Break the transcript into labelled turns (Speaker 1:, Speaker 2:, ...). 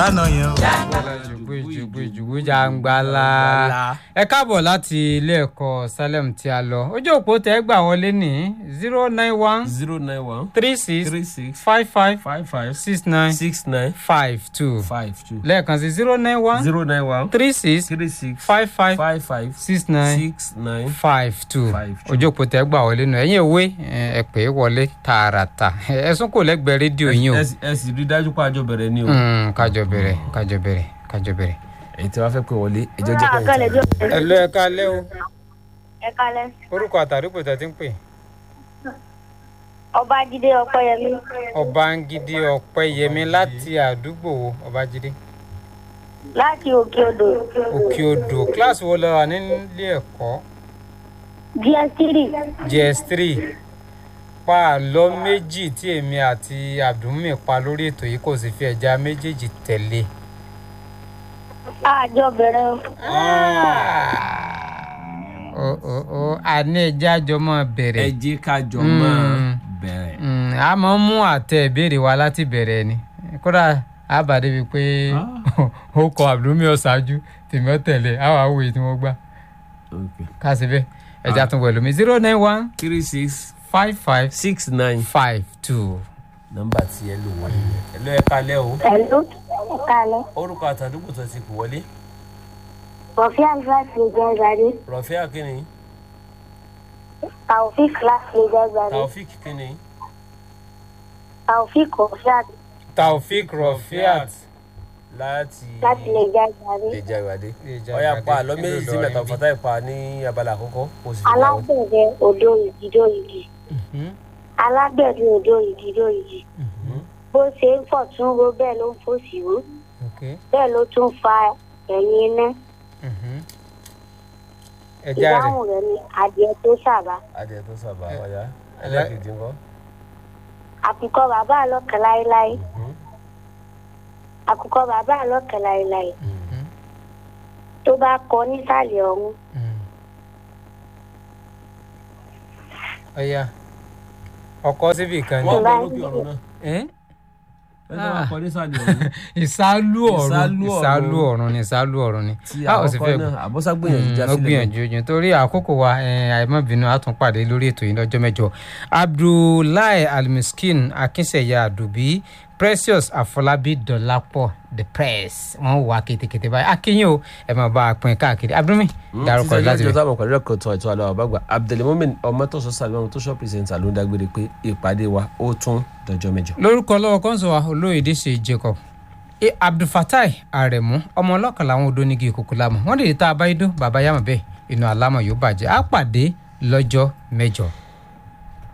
Speaker 1: lánàá yẹn o.
Speaker 2: jùgbé jùgbé jùgbé jàǹgbàlà ẹ káàbọ̀ láti ilé ẹ̀kọ́ salem tí a lọ ojú òpó tẹ́ gbà wọlé ní zero nine one
Speaker 3: zero nine one
Speaker 2: three six
Speaker 3: three six
Speaker 2: five five
Speaker 3: five five
Speaker 2: six nine
Speaker 3: six nine
Speaker 2: five two
Speaker 3: five two
Speaker 2: lẹ́ẹ̀kan sí zero nine one
Speaker 3: zero nine one
Speaker 2: three six
Speaker 3: three six
Speaker 2: five five
Speaker 3: five five
Speaker 2: six nine
Speaker 3: six nine
Speaker 2: five two
Speaker 3: Five two.
Speaker 2: ojú òpó tẹ́ gbà wọlé nù ẹ̀yin òwe ẹ pè é wọlé tààràtà ẹ̀sùn kò lẹ́gbẹ̀ẹ́ rédíò yín o
Speaker 3: ẹ sì- ẹ sì rí dájú pé àjọ bẹ̀rẹ̀ ni o
Speaker 2: Mm, kájọ bẹ̀rẹ̀ kájọ bẹ̀rẹ̀ kájọ bẹ̀rẹ̀.
Speaker 3: èyí tí wàá fẹ́ pé wọlé ẹjọ́ jẹ́
Speaker 4: àkàlẹ̀
Speaker 3: kẹ́yìn
Speaker 4: jọ
Speaker 2: ẹ lọ ẹ kálẹ́ o
Speaker 4: ẹ kalẹ̀
Speaker 2: orúkọ àtàrúgbò tẹ́ ti ń pè
Speaker 4: ọbájídé ọpẹ́yẹmí
Speaker 2: ọbángídé ọpẹ́yẹmí láti àdúgbò wo ọbájídé
Speaker 4: láti òkè odò
Speaker 2: òkè odò kíláàsì wo lọ wà nílé ẹ̀kọ́
Speaker 4: ds3
Speaker 2: gs3 pa àlọ́ méjì tí èmi àti abdulmi pa lórí ètò yìí kò sì fi ẹja méjèèjì tẹ̀lé.
Speaker 4: àjọ bẹ̀rẹ̀ o.
Speaker 2: ó ó ó àní ẹja jọ mọ́
Speaker 3: ẹ
Speaker 2: bẹ̀rẹ̀
Speaker 3: jẹ́ kájọ
Speaker 2: Mm.
Speaker 3: máa bẹ̀rẹ̀
Speaker 2: Mm, a máa ń mú àtẹ ìbéèrè wa láti bẹ̀rẹ̀ ni kódà a bá débi pé ó kọ abdulmi ọ̀ṣáájú tèmi ọ̀tẹ̀lẹ̀ àwọn àwòye tí wọ́n gbà
Speaker 3: okay
Speaker 2: ká sí bẹ́ẹ̀ ẹja tún wẹ̀ lómi zero nine one
Speaker 3: three six
Speaker 2: five five
Speaker 3: six nine
Speaker 2: five two.
Speaker 3: nọ́mbà tí ẹ lò wọlé yẹn ẹ lọ ẹ kalẹ́ o
Speaker 4: pẹ̀lú ẹ kalẹ̀
Speaker 3: orúkọ àtàdúgbò tó ti pè wọlé
Speaker 4: rọ̀fí àlùfáàsì lè jẹ́ ìgbàdé
Speaker 3: rọ̀fẹ́ akínní
Speaker 4: taofik láti lè jẹ́ ìgbàdé
Speaker 3: taofik kínní
Speaker 4: taofik rọ̀fíàt
Speaker 2: taofik rafiat
Speaker 3: láti
Speaker 4: láti lè jẹ́ ìgbàdé
Speaker 3: ìjà ìwádé
Speaker 2: Ìjà
Speaker 3: ọyà
Speaker 2: Ìwádé,
Speaker 3: pa àlọ́ méjì tí
Speaker 2: nílùú
Speaker 3: mẹ́ta
Speaker 2: Ìlọrin
Speaker 3: fọ́tà ìpa ní abala àkọ́kọ́ kò sì fi wà ó.
Speaker 4: alágbẹ̀dẹ odò ìdídó igi alágbẹ̀dẹ odò ìdídó igi bó ṣe ń fọ̀ tún ro bẹ́ẹ̀ ló ń fòsì ró
Speaker 2: okay.
Speaker 4: bẹ́ẹ̀ ló tún fa ẹ̀yìn iná
Speaker 2: ẹja rẹ
Speaker 4: ìdáhùn rẹ̀ ni adìẹ tó ṣàbá
Speaker 3: adìẹ tó sábà
Speaker 2: Ẹ-
Speaker 3: ọyà
Speaker 2: ẹ-
Speaker 3: ẹlẹ́kejì ńkọ́.
Speaker 4: àkùkọ bàbá àlọ́kàn láéláé àkùkọ bàbá àlọ́kàn láéláé tó bá kọ nísàlẹ̀ ọ̀hún
Speaker 2: ọya ọkọ síbi kan
Speaker 3: wọ́n
Speaker 2: ní.
Speaker 3: bọ̀ lókè ọ̀run náà
Speaker 2: Ẹ́?
Speaker 3: ẹ tó bá kọ nísàlẹ̀ ọ̀run
Speaker 2: ìsálú ọ̀run
Speaker 3: Ìsálú ọ̀run.
Speaker 2: ìsálú ọ̀run ni ìsálú ọ̀run ni.
Speaker 3: tí
Speaker 2: a ò sì
Speaker 3: àkọ́kọ́
Speaker 2: fẹ́
Speaker 3: náà àbọ́sá gbìyànjú já
Speaker 2: ó
Speaker 3: sílẹ̀
Speaker 2: gbìyànjú jù torí àkókò wa eh, àìmọ́bìnú a tún pàdé lórí ètò yìí lọ́jọ́ mẹ́jọ abdullahi almiskin akínsẹ̀yà àdùbí precious àfọlábí dọ̀lápọ̀ the press wọ́n wà kétékété báyìí akínyìn o ẹ máa bá a pín káàkiri abdulmi dárúkọ rẹ láti
Speaker 3: ìjọ
Speaker 2: rẹ.
Speaker 3: táwọn pẹ̀lú ẹ̀kọ́ tó ètò àlọ́ àbágbà abdulmumin ọmọtọ́sọ sàlùmọ́ tó ṣọ́ pírẹsẹ̀ntà ló ń dágbére pé ìpàdé wa ó tún dọjọ́ mẹ́jọ.
Speaker 2: lórúkọ lọ́wọ́ kọ́ńsọ̀ wa olóyèdè ṣe jacob e abdulfatai aremu ọmọ ọlọ́kan làwọn odò nígi ìkókó lámọ̀ wọ́n lè ta abáyédó bàbá yàmọ̀ bẹ́ẹ̀ inú alámọ̀ yóò bàjẹ́ á pàdé lọ́jọ́ mẹ́jọ